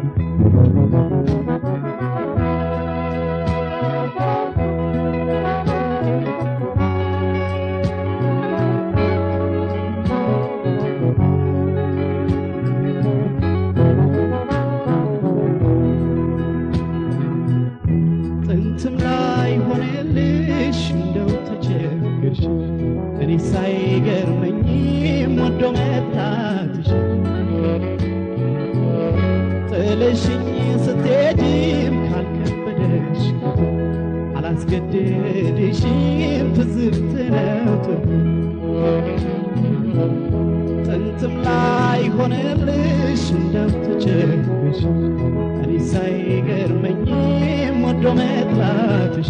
ጥንትም ላይ ሆነልሽ እንደው ተቸገርሽ እኔ ሳይገርመኝም ወዶ መጥላትሽ ጥለሽኝ ስትሄጂም ካልከበደሽ አላስገደድሽም ትዝብት ነው ጥንትም ላይ ሆነልሽ እንደው ተቸገርሽ እኔ ሳይገርመኝም ወዶ መጥላትሽ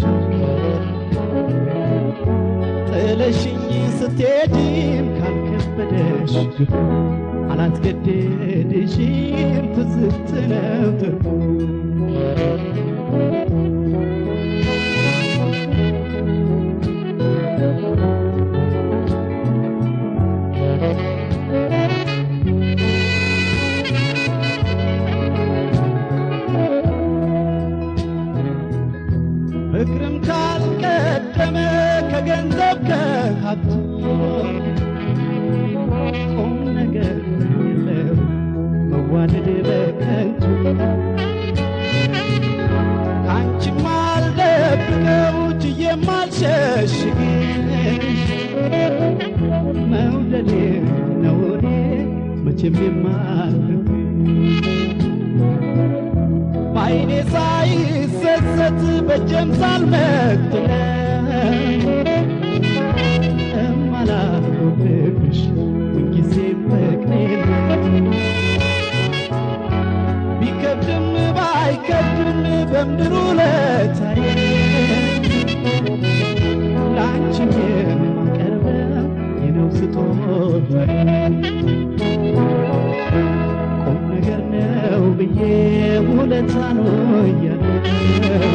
ጥለሽኝ ስትሄጂም ካልከበደሽ አላስገደድሽም ትዝብት ነው ፍቅርም ካልቀደመ ከገንዘብ ከሀብት ቁም ነገር የለው መዋደድ በከንቱ ከአንቺም አልደብቀው ችዬም አልሸሽግሽ መውደዴ ነው እኔ መቼም የማልፍሽ በዓይኔ ሳይሰሰት በጀም ሳልመትለው እማላጎብሽ ሁልጊዜም ፍቅሬ ነው። ቢከብድም ባይከብድም በምድሩ ለታየ ለአንቺም የማቀርበው የነው ስጦታዬ ቁም ነገር ነው ብዬ ውለታ ነው እያለው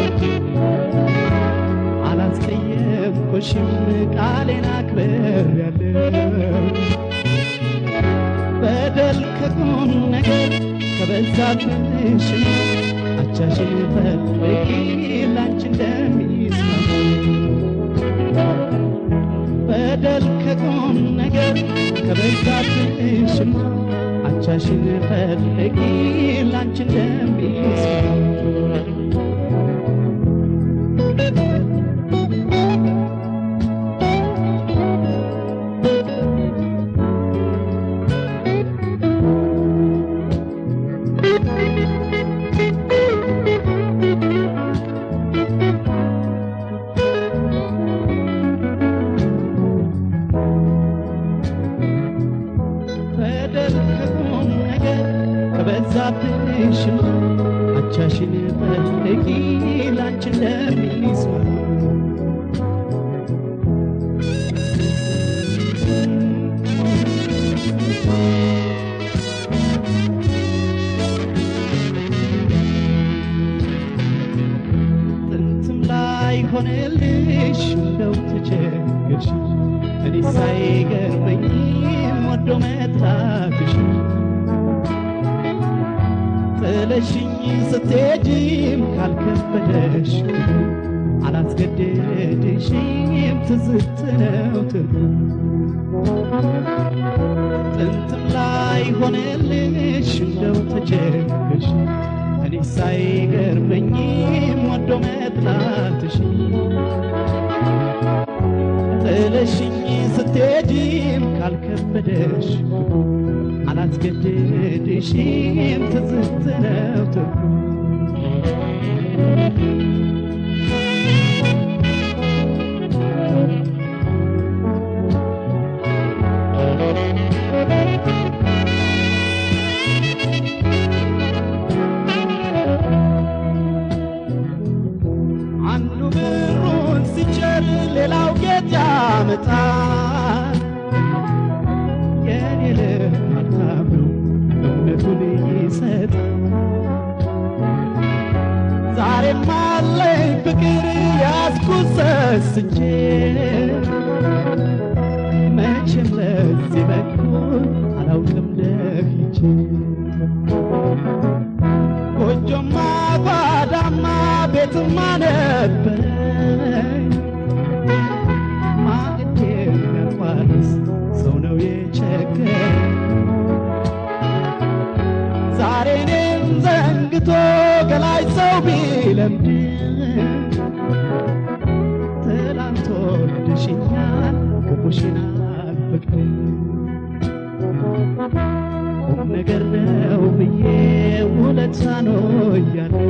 አላስቀየምኩሽም ቃሌን አክብሬያለሁ። በደል ከቁም ነገር ከበዛብሽ አቻሽን ፈልጊ ላንቺ እንደሚስማማ በደል ከቁም ነገር ከበዛብሽማ አቻሽን ፈልጊ ላንቺ እንደሚስማማ በደል ከቁም ነገር ከበዛብሽማ አቻሽን ፈልጊ ላንቺ እንደሚስማማ ጥንትም ላይ ሆነልሽ እንደው ተቸገርሽ እኔ ሳይገርመኝም ወዶ መጥላትሽ ጥለሽኝ ስትሄጂም ካልከበደሽ አላስገደድሽም ትዝት ነው ትርጉም ጥንትም ላይ ሆነልሽ እንደው ተቸገርሽ እኔ ሳይገርመኝም ወዶ መጥላትሽ ጥለሽኝ ስትሄጂም ካልከበደሽ አላስገደድሽም ትዝት ነው ትርጉም አንዱ ብሩን ሲቸር ሌላው ጌጥ ያመጣል። የኔ ልብ ሀብታም ነው እምነቱን ይሰጣል። ዛሬም አለኝ ፍቅር ያዝኩት ሰስቼ መቼም ለዚህ በኩል አላውቅም ደፍቼ ቤትማ ነበረኝ ማዕድ የሚያቋርስ ሰው ነው የቸገረኝ ዛሬ እኔን ዘንግቶ ገላይ ሰው ቢለምድ ትላንት ወልደሽኛል ክፉሽን አልፈቅድም ቁም ነገር ነው ብዬ ውለት ሳኖያለሁ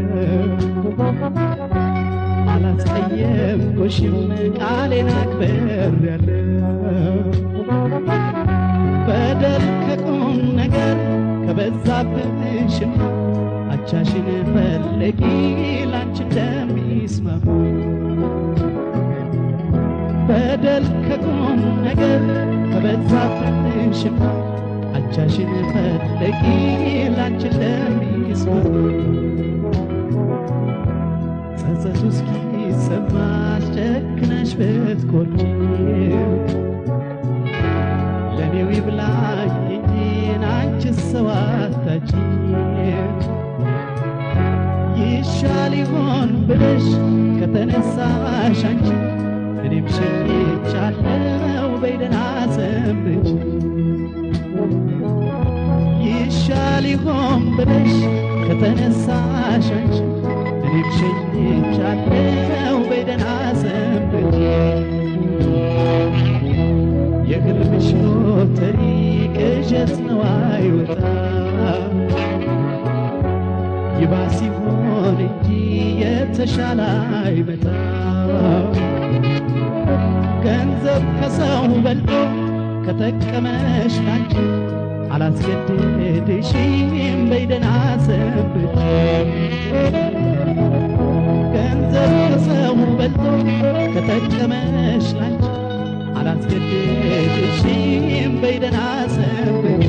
አላስቀየምኩሽም ቃሌን አክብሬያለሁ በደል ከቁም ነገር ከበዛብሽማ አቻሽን ፈለጊ ላንቺ እንደሚስማሙ በደል ከቁም ነገር ከበዛብሽማ አቻሽን ፈለጊ ላንቺ እንደሚስማሙ ጸጸቱ እስኪሰማሽ ጨክነሽ ብትኮርቺ ለኔው ይብላኝ እንጂ አንቺ ሰው አታጪ ይሻል ይሆን ብለሽ ከተነሳሽ አንቺ እኔም ሸኝቻለሁ በይደና ሰንብች ይሻል ይሆን ብለሽ ከተነሳሽ አንቺ እኔም ሸኝቻለሁ በይደና ሰንብች የህልምሽ ሎተሪ ቅዠት ነው አይወጣ ይባስ ይሆን እንጂ የተሻለ አይመጣ ገንዘብ ከሰው በልጦ ከጠቀመሽ ላንቺ አላስገድድሽም በይደና ሰንብች ገንዘብ ከሰው በልጦ ከጠቀመሽ ላንቺ አላስገድድሽም በይደና ሰንብች